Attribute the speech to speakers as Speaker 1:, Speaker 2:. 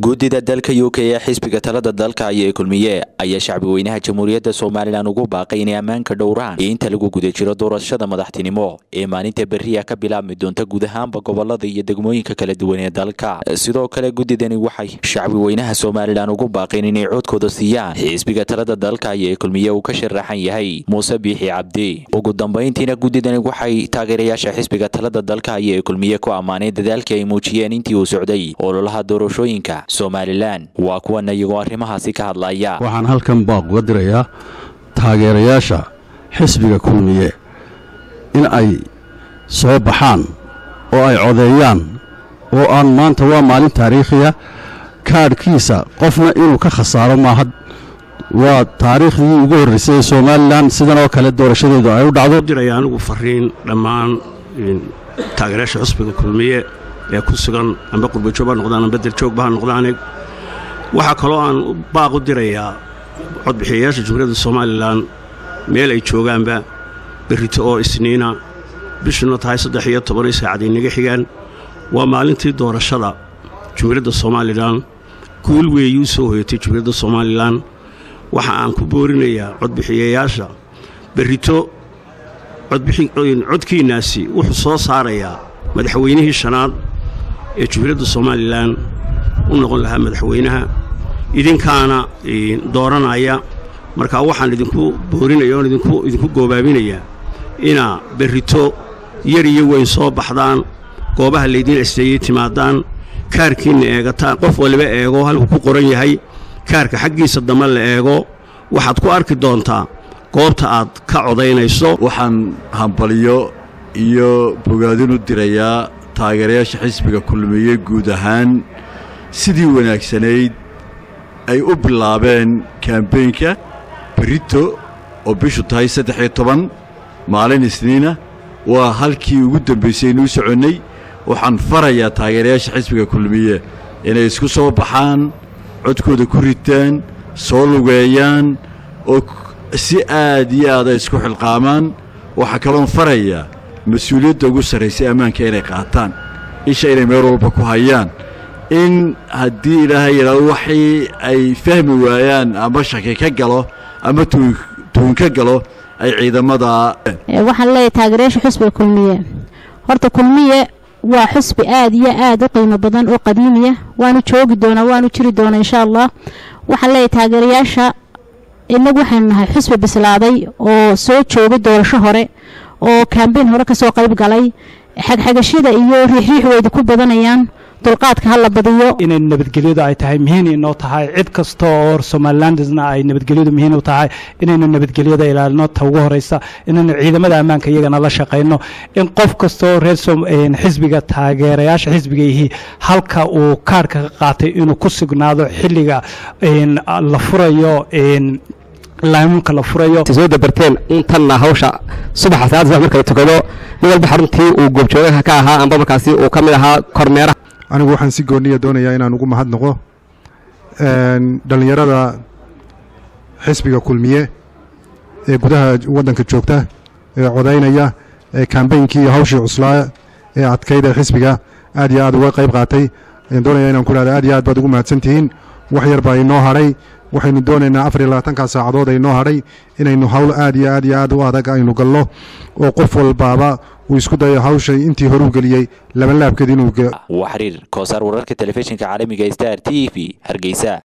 Speaker 1: guddida dalka u k ee xisbiga talada dalka ayay kulmiye ayaa shacbi weynaha jamhuuriyadda somalilan ugu baaqay inay ammaanka dhowraan inta lagu guda jiro doorashada madaxtinimo ee maalinta beriya ka bilaabmi doonta guud ahaanba gobolada iyo degmooyinka kala duwan ee dalka sidoo kale guddidani waxay shacbi weynaha somalilan ugu baaqeen inay coodkooda siiyaan xisbiga talada dalka ayay kulmiye uu ka sharaxan yahay muuse biixi cabdi ugu dambayntiina guddidani waxay taageerayaasha xisbiga talada dalka ayay kulmiye ku ammaaneen dadaalkii ay muujiyeen intii uu socday ololaha doorashooyinka somalilan waa kuwana iyagoo arrimahaasi ka hadlaya
Speaker 2: waxaan halkan baaq uga dirayaa taageerayaasha xisbiga kulmiye in ay soo baxaan oo ay codeeyaan oo aan maanta waa maalin taariikhiya kaadhkiisa qofna inuu ka khasaaro maaha waa taariikhdii ugu horraysay ee somalilan sidan oo kale doorashadeedu ay u dhacdo
Speaker 3: diraya anigu fariin dhammaan taageerayaasha xusbiga kulmiye ee ku sugan amba qurbajoog ha noqdaan amba daljoogba ha noqdaane waxaa kaloo aan baaq u dirayaa codbixiyayaasha jumhuuriyadda somalilan meel ay joogaanba berrito oo isniina bishuna tahay saddex iyo tobanio saacad inaga xigaan waa maalintii doorashada jumhuuriyadda somalilan guul weeyi u soo hoyatay jumhuuriyadda somalilan waxa aan ku boorinayaa codbixiyayaasha berrito codkiinnaasi wuxuu soo saarayaa madaxweynihii shanaad ee jumhuuriyadda somalilan u noqon lahaa madaxweynaha idinkaana dooranaya markaa waxaan idinku boorinaya oon idinku goobaabinayaa inaa berrito yar iyo weyn soo baxdaan goobaha laydiin asteeyey timaadaan kaarkiinna eegataan qof waliba eego halkuu ku qoran yahay kaarka xaggiisa dambe la eego waxaad ku arki doontaa goobta aad ka codaynayso
Speaker 4: waxaan hambaliyo iyo bogaadin u dirayaa taageerayaasha xisbiga kulmiye guud ahaan sidii wanaagsanayd ay u bilaabeen kambeynka berito oo bishu tahay saddex iyo toban maalin isniina waa halkii ugu dambaysay inuu soconnay waxaan farayaa taageerayaasha xisbiga kulmiye inay isku soo baxaan codkooda ku ritaan soo lugeeyaan oo si aad iyo aad ay isku xilqaamaan waxaa kaloon farayaa mas-uuliyadda ugu sarraysay ammaanka inay qaataan isha inay meel walba ku hayaan in haddii ilaahay yidhaado waxii ay fahmi waayaan ama shaki ka galo ama tuun ka galo ay ciidamada
Speaker 5: waxaan leeyahay taageerayaasha xusbiga kulmiye horta kulmiye waa xusbi aad iyo aad u qiimo badan oo qadiimiya waanu joogi doonaa waanu jiri doonaa insha allah waxaan leeyahay taageerayaasha inagu waxaynu nahay xusbi bislaaday oo soo joogay doorasho hore oo kambeyn hore kasoo qayb galay xagxagashada iyo riixriix weyda ku badanayaan dulqaadka hala badiyo
Speaker 6: inay nabadgelyadu ay tahay muhiin inoo tahay cid kasta oo somalilandisna ay nabadgelyadu muhiin u tahay inaynu nabadgelyada ilaalino ta ugu horeysa inaynu ciidamada ammaanka iyagana la shaqayno in qof kastaoo reer xisbiga taageerayaasha xisbiga yihi halka uu kaarhka ka qaatay inuu ku sugnaado xilliga la furayo laamuunka la furayo
Speaker 7: soo dabarteen intanna hawsha subaxa salaada marka la tukado mid walba xaruntii uu goobjoogaha ka ahaa amba markaasi uu ka mid ahaa kormeeraha
Speaker 8: anigu waxaan si gooniya doonayaa inaan ugu mahadnaqo dhallinyarada xisbiga kulmiye ee gudaha waddanka joogta ee codaynaya ee kambeynkii iyo hawshii cuslaa ee adkayd ee xisbiga aad iyo aad uga qayb qaatay ayaan doonaya inaan ku dhahda aad iyo aad baad ugu mahadsantihiin wax yar baa inoo hadhay waxaynu doonaynaa afar iyo labaatankaa saacadood ay noo hadhay inaynu hawl aad iyo aad iyo aad u adag aynu galno oo qof walbaaba uu isku dayo hawshay intii horuu geliyey labanlaabkeed inuu
Speaker 1: waa xiriir koosaar wararka telefishinka caalamiga star t v hargeysa